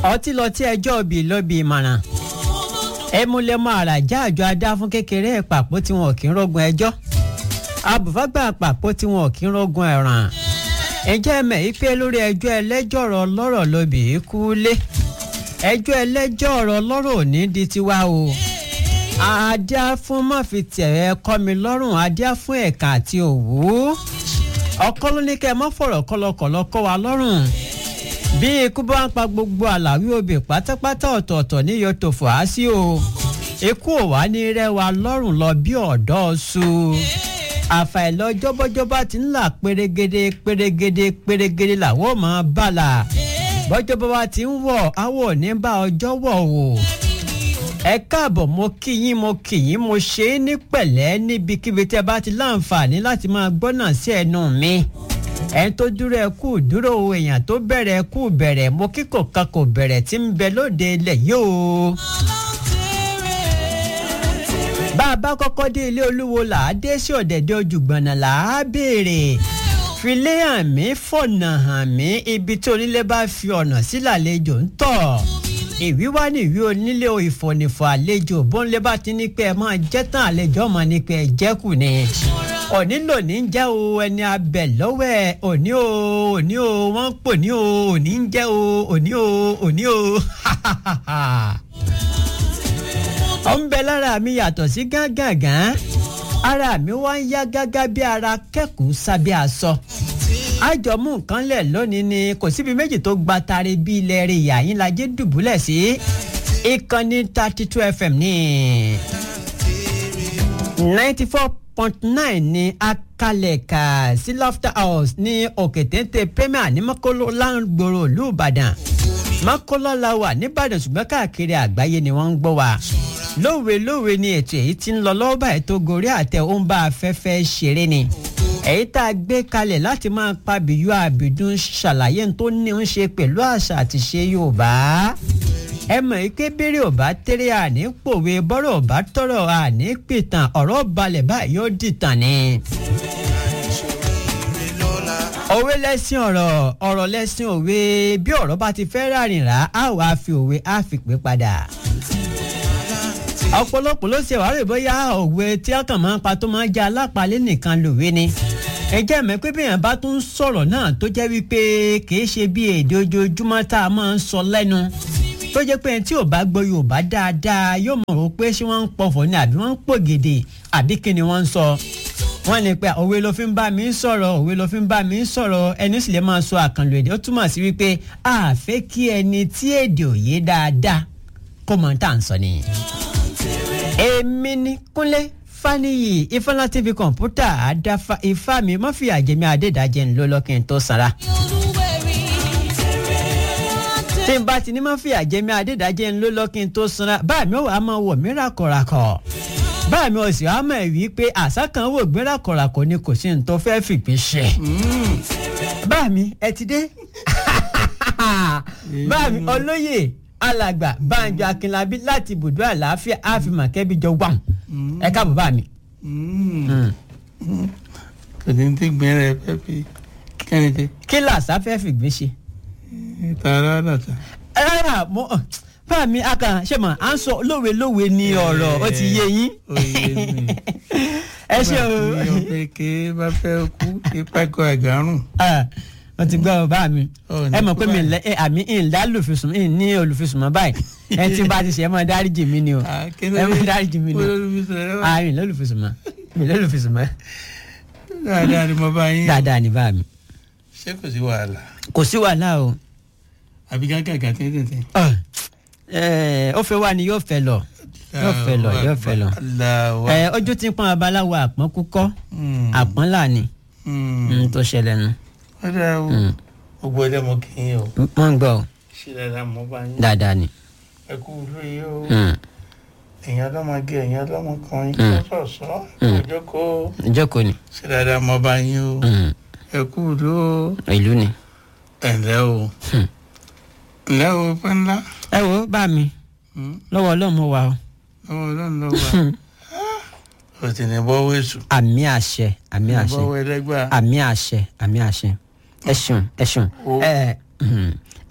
ọtí lọ tí ẹjọ́ òbí ló bí ìmọ̀ràn ẹmúlẹ́mọ àràjá àjọ adá fún kékeré ìpàpọ̀ tí wọn ò kí ń rógun ẹjọ́ abùfágbà àpapọ̀ tí wọn ò kí ń rógun ẹ̀ràn ǹjẹ́ ẹ̀mẹ̀ yìí pé lórí ẹjọ́ ẹlẹ́jọ́ ọ̀rọ̀ ọlọ́rọ̀ lóbì í kú lé ẹjọ́ ẹlẹ́jọ́ ọ̀rọ̀ ọlọ́rọ̀ ò ní di tiwa o adá fún mọ́fì tẹ̀rẹ̀ kọ́ mi lọ́rùn adá fún ẹ̀ka àti òwú ọkọ ló ní kẹ́ ẹ mọ́ fọ̀rọ̀ kọlọkọlọ kọ́ wa lọ́rùn bí ikú bá ń pa gbogbo àlàwí obì pátápátá ọ̀tọ̀ọ̀tọ̀ ní yóò tó fò á sí o ikú ò wá ní rẹwà lọ́rùn lọ bí ọ̀dọ́ su àfàìlọ jọ́bọ́jọ́bá ti ń là pérégede pérégede pérégede làwọn ò máa bàlà bọ́jọ́bọ́ ti ń wọ̀ àwọn ò ní bá ọjọ́ wọ̀ o ẹ káàbọ̀ mo kí yín mo kí yín mo ṣe é ní pẹ̀lẹ́ níbikíbi tẹ́ bá ti láǹfààní láti máa gbọ́nà sí ẹnu mi ẹni tó dúró ẹ kú dúró o èèyàn tó bẹ̀rẹ̀ ẹ kú bẹ̀rẹ̀ mo kíkò kan kò bẹ̀rẹ̀ tí ń bẹ lóde ilẹ̀ yìí o. bá a bá kọ́kọ́ dé ilé olúwo là á dé sí ọ̀dẹ̀dẹ̀ ojúgbọ̀nà là á béèrè filé hàn mí fọ̀nà hàn mí ibi tí onílé bá fi ọ̀nà sí làlejò ń tọ̀ ìwí wá ní ìwí onílé ìfọ̀nìfọ̀ àlejò bóńlé bá ti ní pé ẹ máa jẹ́ tán àlejò ọmọ ní pé ẹ jẹ́kù ni òní lòní ń jẹ́ o ẹni abẹ lọ́wọ́ ẹ̀ òní o òní o wọ́n ń pò ní o òní ń jẹ́ o òní o òní o ó ń bẹ lára mi yàtọ̀ sí gángangan ara mi wá ń yá gágá bí ara kẹ́kọ̀ọ́ sábẹ́ aṣọ àjọmú nǹkan lẹ̀ lónìí ni kò síbi méjì tó gba tari bí ilẹ̀ rẹ̀ yàyín lajẹ́ dùbúlẹ̀ sí ìkànnì thirty two fm ní ninety four point nine ní akalẹ̀ka sí lofter house ní òkètéńté premier ní mọ́kóló láǹgbòrò ìlú ìbàdàn mọ́kóló la wà nìbàdàn ṣùgbọ́n káàkiri àgbáyé ni wọ́n ń gbọ́ wa lówe lówe ni ètò èyí tí ń lọ lọ́wọ́ báyìí tó gorí àtẹ ó ń bá afẹ́fẹ́ ṣeré ni èyí tá a gbé kalẹ̀ láti máa pa bìyú àbìdún ṣàlàyé tó ní ń ṣe pẹ̀lú àṣà àti ṣe yorùbá ẹ mọ̀ yìí pé bèrè ọ̀bá tẹ́rẹ̀ àní pòwe bọ́rọ̀ ọ̀bá tọ̀rọ̀ àní pìtàn ọ̀rọ̀ balẹ̀ báyìí ó dìtàn ni. òwe lẹ́sìn ọ̀rọ̀ ọ̀rọ̀ lẹ́sìn òwe bí ọ̀rọ̀ bá ti fẹ́ rárìn rà á wàá fi òwe á fi pé padà ọ̀pọ̀lọpọ̀ ló ṣe wàhálà bóyá òwe tí ọkàn máa ń pa tó máa ń jẹ́ alápalẹ̀ nìkan lòwe ni ẹ jẹ́ mẹ́ pé bẹ́ẹ̀ bá tún sọ̀rọ̀ náà tó jẹ́ wípé kìí ṣe bí èdè ojoojúmọ́ tá a máa ń sọ lẹ́nu tó jẹ́ pé tí ò bá gbọ́ yorùbá dáadáa yóò mọ̀ ó pé ṣé wọ́n ń pọ̀fọ̀ ni àbí wọ́n ń pògèdè àbí kí ni wọ́n ń sọ wọ́n ní pé òwe ló fi ń bá mi sọ̀rọ̀ òwe ló fi ń bá mi sọ̀rọ̀ ẹni sì lè máa sọ àkànlò èdè ó túmọ̀ sí wípé a fẹ́ kí ẹni tí èdè òye dáadáa kó mọ̀ tá à ń sọ nìyí èmi ní kúnlé faniyi ifeanyi tv kọ̀ǹpútà àdáfà ifá mi má fi àjẹmí adédàjẹ́ ńlọ lọ́kìn tó sanra. tí n bá ti ní má fi àjẹmí adédàjẹ́ ńlọ lọ́kìn tó sanra báà mi ò wá máa wọ̀ mí ràkọ̀ràkọ̀ báà mi ò sì wá mọ̀ wí pé àṣà kan wò gbé ràkọ̀ràkọ̀ ni kò sí ní tó fẹ́ fìgbín ṣe. báà mi ẹ ti dé báà mi olóyè alàgbà banjo akínlábí láti ibùdó àlàáfíà àfihàn kẹbí jọ wà ẹ káàbọ̀ bá mi. tòní tí gbin rẹ fẹ́ fi kẹ́ni tẹ. kí làṣà fẹ́ fìgbín ṣe. tààrà dàtà. rárá mo bá mi akàn ṣe mọ à ń sọ lówe lówe ní ọ̀rọ̀ ó ti yé yín. ó yé mi. ẹ ṣe o. bá mi ọ̀pẹ ké bá fẹ́ kú ipa ẹ̀kọ́ àgárùn. wọ́n ti gbọ́ bá mi Ó ní ẹ mọ̀ pé mi kú lẹ ẹ àmì ìlà olùfisùn ì ní olùfisùn mọ́ báyìí ẹ ti bá ti ṣe ẹ mọ̀ dáríjì mi ni o Ah, kí ló ẹ mọ̀ dé? dáríjì mi ni o olólùfisùn rẹ wá. àmì lólùfisùn mọ́ mi lólùfisùn mọ́ dáadáa ni mo bá yín. dáadáa ní bá mi. ṣé kò sí wàhálà kò sí wàhálà o àbí gángan tẹ́tẹ́tẹ́. ẹ ó fẹ́ wá ni yóò fẹ́ lọ yóò fẹ́ lọ yóò fẹ́ lọ. aláwa. ẹ ojú tí ń pọn abaláwo àpọ́n kúkọ́ àpọ́n là ní n tó ṣẹlẹ̀ nu ó dáa o Mm. gbogbo ẹ̀dá mo kì í o wọ́n ń gbọ́ ọ ṣé dáadáa mo bá yín. dáadáa ni. ẹ kú lóye o Mm. èèyàn ọlọ́mọge èèyàn ọlọ́mọkùnrin Mm. sọ̀sọ̀ Mm. òjòkó ìjókòó ni ṣé dáadáa mo bá yín o Mm. ẹ kú ló ìlú ni. ẹ ǹlẹ́ o Hmm. ǹlẹ́ o pẹ́ ńlá ẹ wo bá mi Hmm. lọ́wọ́ ọlọ́run mo wà o. ọwọ́ ọlọ́run ló wà o ti ní bọ́wọ́ èṣù àmì àṣẹ àmì ní àṣẹ bọ́wọ́ ẹlẹ́gbà àmì àṣẹ àmì àṣẹ ẹ ṣeun ẹ ṣeun O. ẹ mhm.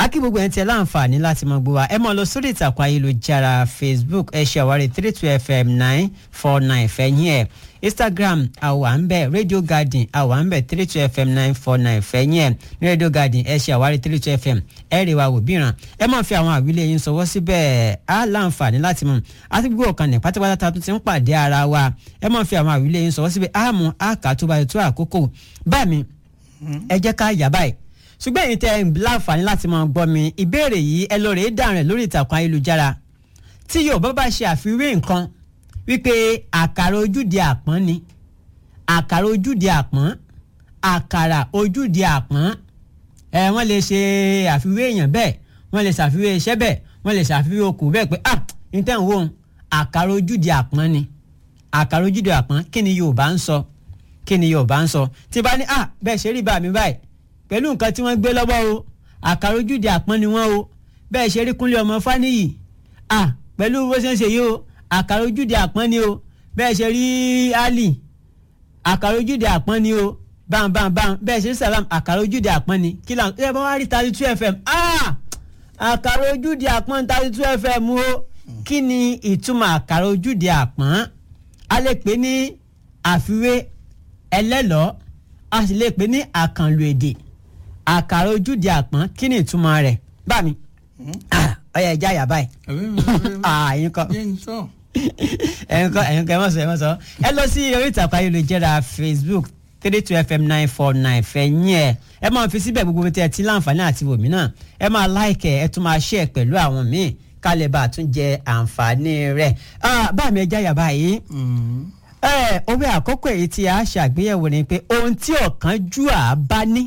akí gbogbo ẹ̀ ń tẹ láǹfààní láti mọ gbọ́ wa ẹ máa lọ sórí ìtàkùn ayélujára facebook ẹ ṣe àwárí three two fm nine four nine fẹ̀yìn ẹ̀ instagram àwa ń bẹ̀ radio garden àwa ń bẹ̀ three two fm nine four nine fẹ̀yìn ẹ̀ ní radio garden ẹ ṣe àwárí three two fm ẹ rè wa wò bíran ẹ máa fi àwọn àwílé yín sọwọ́ síbẹ̀ á láǹfààní láti mú àti gbogbo ọ̀kan ní pátápátá ta tún ti ń pàdé ara wa ẹ máa fi àwọn àwílé yín sọwọ́ síbẹ̀ á mú àkà tó bá yẹ tó àkókò bá mi ẹ jẹ́ ká yà báyìí ṣùgbọ́n èyí tẹ ẹ ń láǹfààní láti máa gbọ́ mi ìbéèrè yìí ẹ lọ rèé dáhùn rẹ̀ lórí ìtàkùn ayélujára tí Yorùbá bá ṣe àfiwé nǹkan wípé àkàrà ojúde àpọ́n ni àkàrà ojúde àpọ́n àkàrà ojúde àpọ́n ẹ wọ́n lè ṣe àfiwé èèyàn bẹ́ẹ̀ wọ́n lè ṣàfiwé iṣẹ́ bẹ́ẹ̀ wọ́n lè ṣàfiwé okùn bẹ́ẹ̀ pé ah níta ń wò ó àkàrà ojúde àpọ́n ni àkàrà ojúde àpọ́n kí ni Yorùbá ń sọ kí ni Yorùbá ń sọ tí bá ní ah bẹ́ẹ̀ ṣe rí bá mi báyìí pẹ̀lú nǹkan tí wọ́n gbé lọ́wọ́ o àkàrà ojúde àpọ́n ni wọ́n o bẹ́ẹ̀ ṣe rí kúnlé ọmọ fáníyì ah pẹ̀lú bó ṣe ń ṣe yìí o àkàrà ojúde àpọ́n ni o bẹ́ẹ̀ ṣe rí ali àkàrà ojúde àpọ́n ni o bam bam bam bẹ́ẹ̀ ṣe rí salam àkàrà ojúde àpọ́n ni kí lóun ẹ bá wá rí thirty two fm ah àkàrà ojúde àpọ́n thirty two fm o kí ni ìtumọ̀ àkàrà ojúde àpọ́n a lè pè ní àfiwé ẹlẹ́lọ́ọ́ a sì lè pè ní àkànlò èdè àkàrà ojúde àpọ́n kí ni ìtumọ̀ rẹ̀ bá mi ọyọ ẹja yà báyìí ẹyin kọ ẹyin kọ ẹyin kọ ẹ mọ sọ ẹ mọ sọ ẹ lọ sí orí ìtàkùn ayélujára facebook three two fm nine four nine fẹ̀yìn ẹ̀ ẹ máa fi síbẹ̀ gbogbo tí ẹ ti láǹfààní àti wòmí náà ẹ máa láìkẹ̀ ẹ tún máa ṣe ẹ̀ pẹ̀lú àwọn míì kálẹ̀ bá a tún jẹ àǹfààní rẹ̀ bá mi ẹja yà báyìí òwe àkọ́kọ́ èyí tí a ṣàgbéyẹ̀wò ni pé ohun tí ọ̀kánjúà bá ní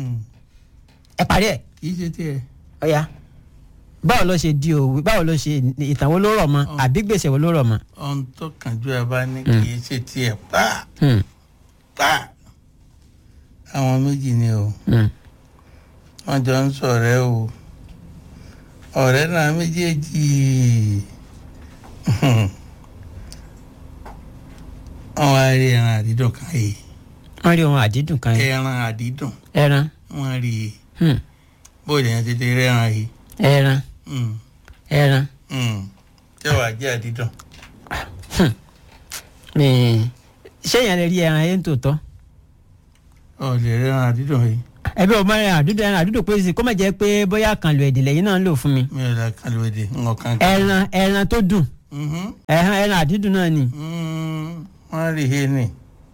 ẹ parí ẹ̀. kì í ṣe tiẹ̀. ọ̀ya báwo ló ṣe di òwe báwo ló ṣe ìtàn wo ló rọ̀ mọ́ àbí gbèsè wo ló rọ̀ mọ́. ohun tó kánjú ẹ bá ní kì í ṣe tiẹ̀ pa pa àwọn méjì ni o wọ́n jọ ń ṣọ̀rẹ́ o ọ̀rẹ́ náà méjèèjì wọ́n wá rí ẹran àdídùn kan yìí wọ́n rí ohun àdídùn kan yìí ẹran àdídùn ẹran wọ́n rí i hmm, bóyá yẹn ti di rẹ́ran yìí ẹran Mm, ẹran mm. tí wàá jẹ́ àdídùn mi- ṣé yẹn lè rí ẹran yẹn tòótọ́ ọ̀ lè rẹ́ran àdídùn yìí ẹbí ọmọ ẹran àdúdùn ẹran àdúdùn pé sí kó má jẹ́ pé bóyá kan lo èdè lẹ́yìn náà ń lò fún mi mi ò lè kàlùwèdè ńọ̀kan kan. ẹran ẹran tó dùn Mhm. ẹran ẹran àdídùn náà ni Mm, wọ́n rí i ní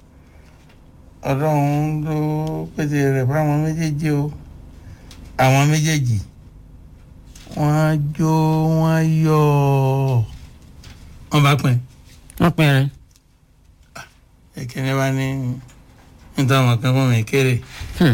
ọlọ́run ló pèsè rẹ̀ fáwọn méjèèjì o àwọn méjèèjì wọ́n jó wọ́n yọ̀ wọ́n bá pín wọ́n pín ẹran ẹ̀kẹ́ni bá ní níta ọmọ kan fún mi kéré Hmm.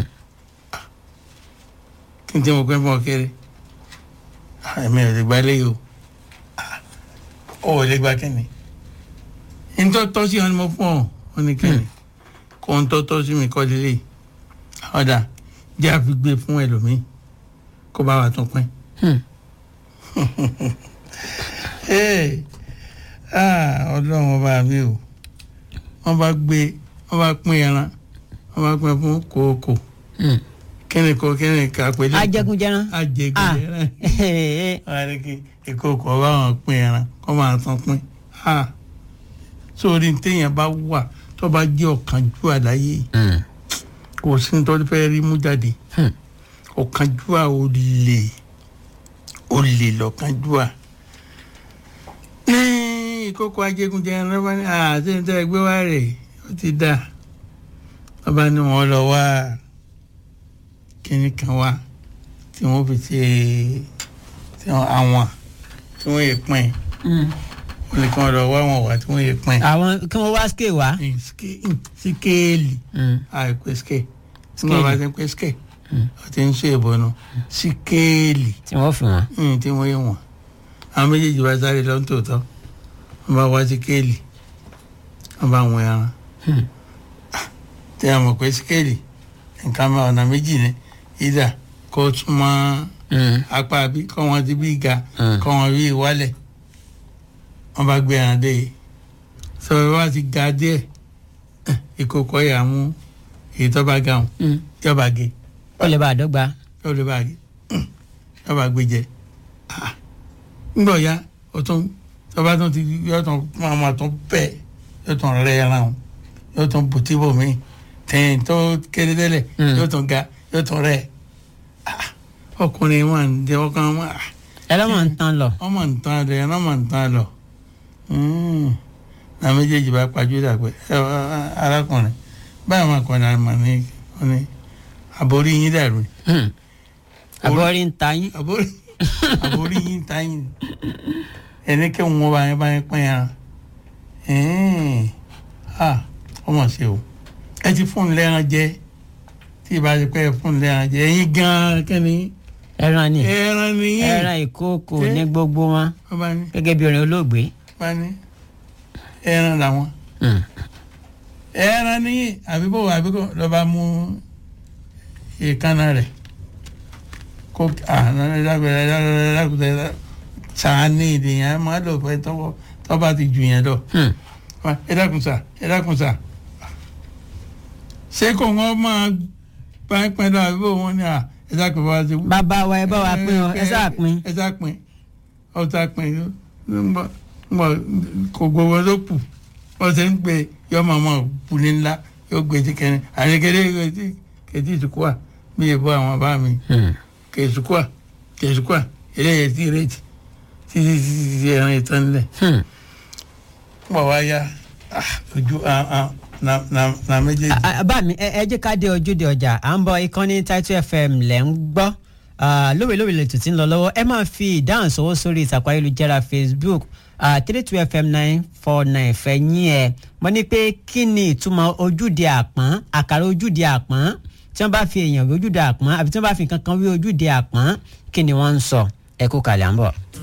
kí n tí mo pín fún ọ kéré Ah, èmi ò lè gba eléyìí o Ah, ó ò lè gba kẹ́ni ntọ́ tọ́ sí ọ ni mo fún ọ ó ní kẹ́ni kó ń tọ́ tọ́ sí mi kọ́ lélẹ̀ ọ̀dà jẹ́ àfi gbé fún ẹlòmíì kó bá wa tún pín. Hmm. Hey, ah, ọlọ́run ọba mi o wọ́n bá gbé wọ́n bá pín ẹran wọ́n bá pín fún kòókò Hmm. kíni kò kíni ká pé lẹ́kọ̀ọ́ ajẹgunjẹran ah ajẹgunjẹran wọ́n á ní kí ìkòkò ọba wọn pín ẹran kó máa tán pín ah sórí téèyàn bá wà tó bá jẹ́ ọ̀kánjúwà láyé Hmm. kò sí ní tó fẹ́ rí mú jáde Hmm. ọ̀kánjúwà olè olè lọ̀kánjúwà ní ìkókò ajégunjẹran lọ́wọ́ ní àti ní tẹ́ gbé wá rẹ̀ ó ti dà ọba ní wọn lọ wá kíní kan wá tí wọ́n fi ṣe tí wọ́n àwọn tí wọ́n yẹ pín Hmm. wọ́n ní kí wọ́n lọ wá wọn wá tí wọ́n yẹ pín àwọn kí wọ́n wá scale wá. ní ske- síkéèlì Hmm. àìpé ske tí Scale. wọ́n bá ti ń pé ske ó ti ń ṣe ìbọnú síkéèlì tí wọ́n fi wọ́n. mm, tí wọ́n yẹ wọ́n àwọn méjèèjì bá sáré lọ tòótọ́ wọ́n bá wá síkéèlì wọ́n bá wọn ẹran Hmm. tí a mọ̀ pé síkéèlì nǹkan máa ọ̀nà méjì ni ìdá kó tún mọ́ Hmm. apá bí kọ́ wọn ti bí ga Hmm. kọ́ wọn bí ìwálẹ̀ wọ́n bá gbé ẹran dé yìí sọ wá ti ga díẹ̀ eh, ìkòkò yà mú èyí tó bá ga hùn Hmm. yọba gé ó lè bá a dọ́gba. yóò lè bá gé yọba gbé jẹ Ah, ńgbọ ya o tún tọba tún ti yọ tún máa ma tún pẹ yọ tún rẹ ẹran o yọ tún bùtíbò mi tẹ̀yìn tó kéré tẹ́lẹ̀ Mm. yọ tún ga yọ tún rẹ Ah, ọkùnrin wọn ń jẹ ọkàn wọn ah, ẹ lọ́mọ ń tán lọ. ọmọ nǹkan rẹ ọmọ nǹkan lọ na méjèèjì bá pàjùdà pé ẹ ẹ, arákùnrin báyìí wọn kàn náà mà ní ó ní àbórí yín dàrú ni. Hmm. àbọ̀rí ń ta yín. àbórí àbórí yín ta yín ẹni kí wọn bá yẹn bá yẹn pín yàrá ha ọmọ ṣe o ẹ ti fún un lẹ́ran jẹ tí ì bá ti pẹ́ fún un lẹ́ran jẹ ẹ̀yin gan-an kẹ́ni ẹran ni ẹran nìyí ẹran ìkókò Ṣé? ní gbogbo wọn wọ́n bá ní gẹ́gẹ́ bí orin olóògbé. bá ní ẹran làwọn Hmm. ẹran ní àbíbò àbíkò lọba mú ìkànnà rẹ kó ànálágbèrè sàánì ìdìyàn máa lò fẹ tọwọ tọba ti jù yẹn lọ Hmm. ẹ dákun sà ẹ dákun sà ṣé kò wọn máa bá ń pẹ́ lọ àbíbò wọn ni à ẹ dákun bá wa ti wú bàbá wa ẹ bá wa pín o ẹ sáà pín. ẹ sáà pín ọ sáà pín ngbọ ngbọ kò gbogbo tó kù wọ́n ṣe ń pe yọ màmá kùnì ńlá yóò gbé ti kẹrin àyẹkẹrẹ kẹtí kẹtí ìsukúà bí ìbò àwọn bá mi Hmm. kẹsùkúà kẹsùkúà eléyẹ tí ìrètí títí títí ẹran ìtàn nílẹ̀ Hmm. wọ́n wá yá ah, ojú ah, ah, na na na méjèèjì. Ah, ah, bá mi ẹ ẹ jẹ́ ká dé ojúde ọjà à ń bọ̀ ìkànnì Title FM lẹ̀ ń gbọ́ Ah, lóòrèlóòrè lètò tí ń lọ lọ́wọ́ ẹ máa fi ìdáhùn sọ́wọ́ sórí ìtàkùn ayélujára Facebook three two fm nine four nine fẹ̀yìn ẹ̀ mo ní pé kí ni ìtumọ̀ ojúde àpọ́n àkàrà ojúde àpọ́n tí wọ́n bá fi èèyàn wí ojúde àpọ́n àbí tí wọ́n bá fi nǹkan kan wí ojúde àpọ́n kí ni wọ́n ń sọ ẹ kú kalẹ̀ à ń bọ̀.